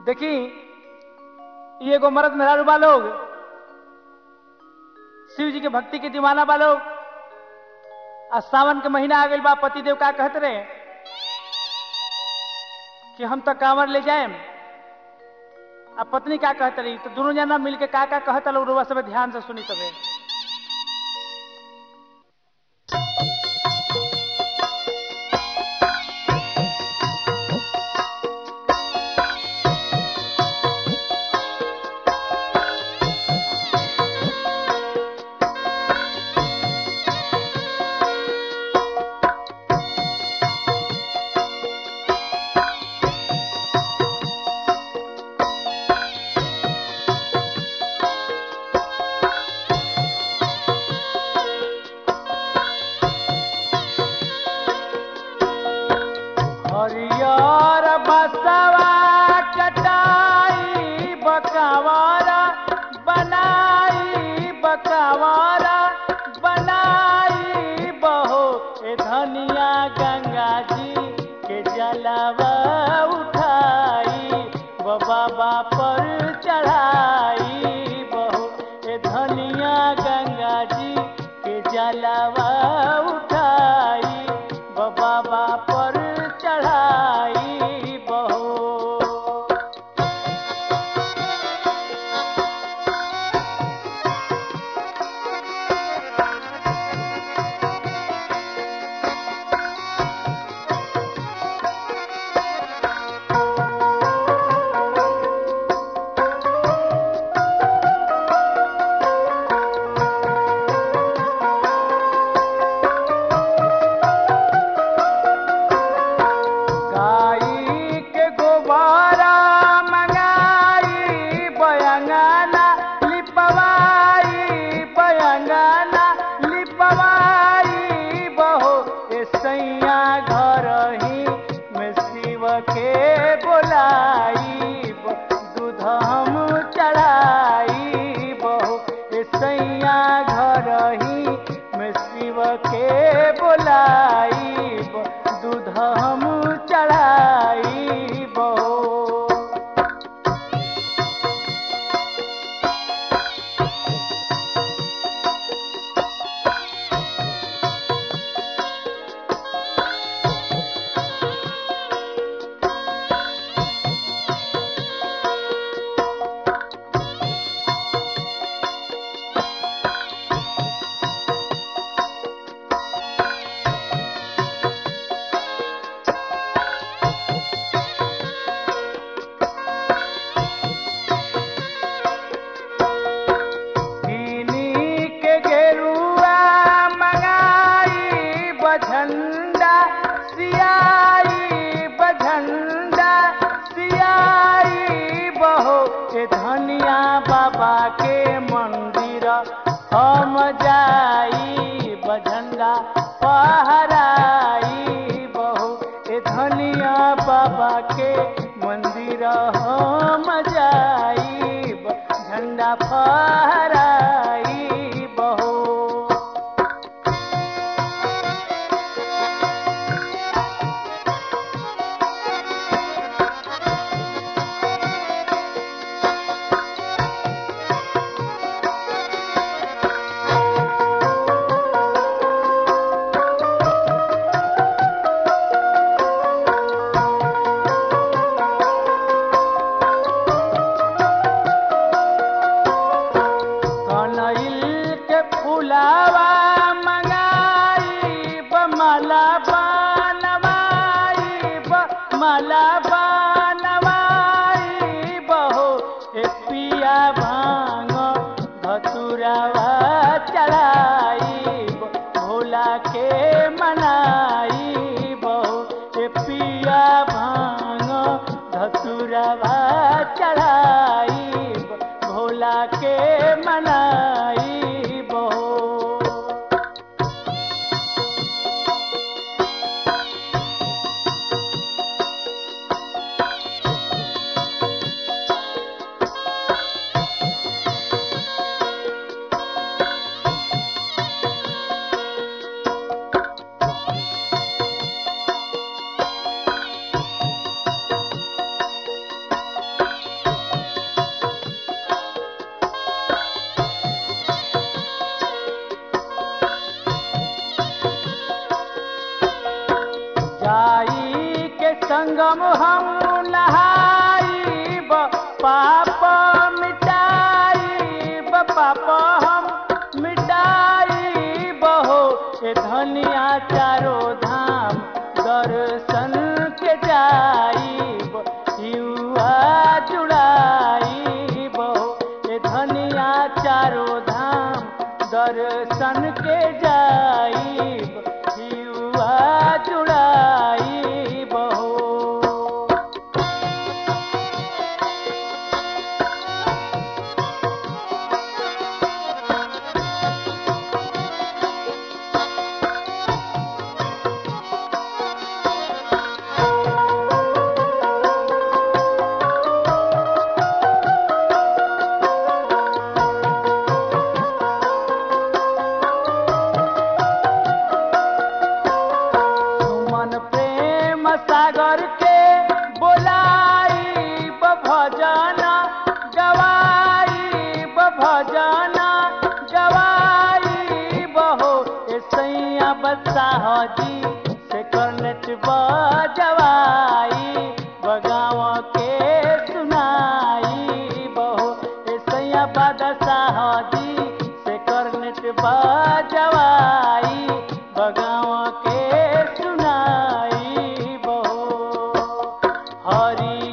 देखी ई एगो मर्द मेहरारू बा लोग शिव जी के भक्ति के दीवाना बा लोग आ सावन के महीना आ गइल बा पतिदेव का कहत रहे कि हम तो कांवर ले जाएम आ पत्नी का कहत रही तो दोनों जना मिल के का का कहत लोग रुआ सब ध्यान से सुनी तबे हरियर बसवा कटाई बकवारा बनाई बकवारा बनाई बहो ए धनिया गंगा जी के जलवा उठाई व बाबा पर चढ़ाई बहो ए धनिया गंगा जी के जलवा उठाई व बाबा पर चढ़ाई बहो गाई के गोबारा मंगाई बयंगाना लिपवाई बयंगाना लिपवाई बहो ए सैया घर ही में शिव के बोलाई दूध हम चढ़ाई बहो ए सैया घर ही में शिव के बोलाई दूध हम चढ़ाई बहो दीनी के गेरुआ मंगाई बझंडा सियाई बझंडा सियाई बहो ए धनिया बाबा के मंदिर हम जाई बझंडा पहराई बहो ए धनिया बाबा के मंदिर हम जाई झंडा फहराई बहो कनैल के फुलावा मंगाई बमला बनवाई बमला बनवाई बहो ए पिया भांग धतुरावा चढ़ाई भोला के मनाई बहो ए पिया भांग धतुरावा चढ़ाई भोला के मनाई बहो संगम हम नहाई पाप मिटाई पाप हम मिटाई बहो ए धनिया चारो धाम दर्शन के जाई युवा जुड़ाई बहो ए धनिया चारो धाम दर्शन के जाई युवा जुड़ाई बहो सुमन प्रेम सागर के बोलाई भजना गवाई भजना गवाई बहो ए सैया बसाह जी से करनट बजवाई बगाव के सुनाई बहो ए सैया बदसाह जी से करनट बजवाई बगाव के सुनाई बहो हरि